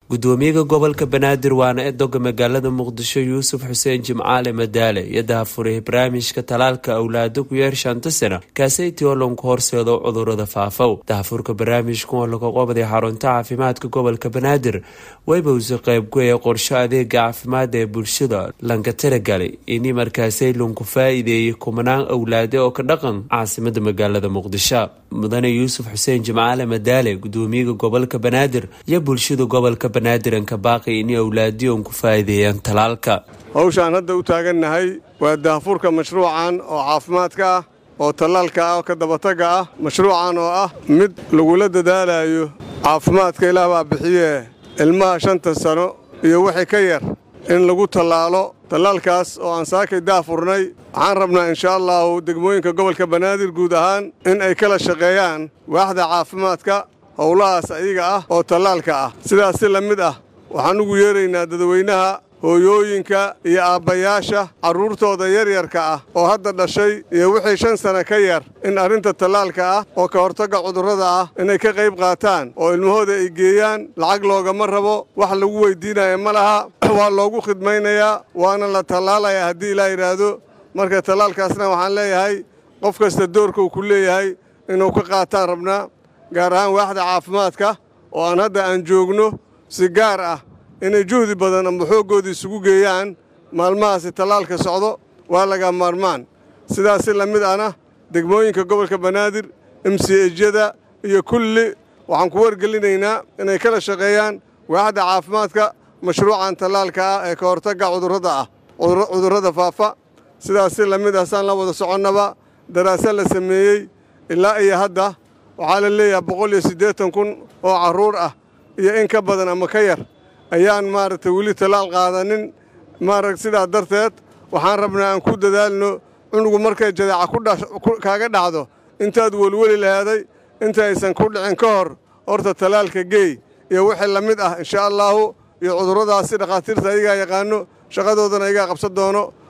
gudoomiyaha gobolka banaadir waana edoga magaalada muqdisho yuusuf xuseen jimcaale madaale iyo dahafuray barnaamijka talaalka awlaado ku yeer shanta sana kaaseytii oo lanku horseedo cudurada faafow dahafurka barnaamijkan oo laga qobaday xarunta caafimaadka gobolka banaadir wayba usi qeybgoya qorsho adeega caafimaad ee bulshada lanka tiragalay ini markaasay lanku faa-iideeyay kumanaan awlaade oo ka dhaqan caasimada magaalada muqdisho mudane yuusuf xuseen jimcaale madaale gudoomiyaha gobolka banaadir iyo bulshada gobolka banaadir baaqi in awlaadiyon ku faa'iideeyaan talaalka hawshaan hadda u taagannahay waa daahfurka mashruucan oo caafimaadka ah oo tallaalka ah oo ka dabataga ah mashruucan oo ah mid lagula dadaalayo caafimaadka ilaah baa bixiyee ilmaha shanta sano iyo wixii ka yar in lagu tallaalo tallaalkaas oo aan saakay daahfurnay waxaan rabnaa inshaa allahu degmooyinka gobolka banaadir guud ahaan in ay kala shaqeeyaan waaxda caafimaadka howlahaas ayaga ah oo tallaalka ah sidaas si la mid ah waxaan ugu yeeraynaa dadweynaha hooyooyinka iyo aabbayaasha carruurtooda yaryarka ah oo hadda dhashay iyo wixii shan sana ka yar in arrinta tallaalka ah oo ka hortagga cudurrada ah inay ka qayb qaataan oo ilmahooda ay geeyaan lacag loogama rabo wax lagu weyddiinaya ma laha waa loogu khidmaynayaa waana la tallaalayaa haddii ilaa yidhaahdo marka tallaalkaasna waxaan leeyahay qof kasta doorka uu ku leeyahay inuu ka qaataan rabnaa gaar ahaan waaxda caafimaadka oo aan hadda aan joogno si gaar ah inay juhdi badan amba xooggoodii isugu geeyaan maalmahaasi tallaalka socdo waa laga maarmaan sidaas si la mid ahna degmooyinka gobolka banaadir emsiyejyada iyo kulli waxaan ku wargelinaynaa inay kala shaqeeyaan waaxda caafimaadka mashruucan tallaalka ah ee ka hortagga cudurrada ah cudurrada faafa sidaas si la mid ah saan la wada soconnaba daraasad la sameeyey ilaa iyo hadda waxaa la leeyahay boqol iyo siddeetan kun oo carruur ah iyo in ka badan ama ka yar ayaan maaragtay weli tallaal qaadanin maaragt sidaa darteed waxaan rabnaa aan ku dadaalno cunugu markay jadeeca kaaga dhacdo intaad welweli lahaaday inta aysan ku dhicin ka hor horta tallaalka geey iyo wixii la mid ah inshaa allaahu iyo cudurradaasi dhakhaatiirta ayagaa yaqaano shaqadoodana ayagaa qabsan doono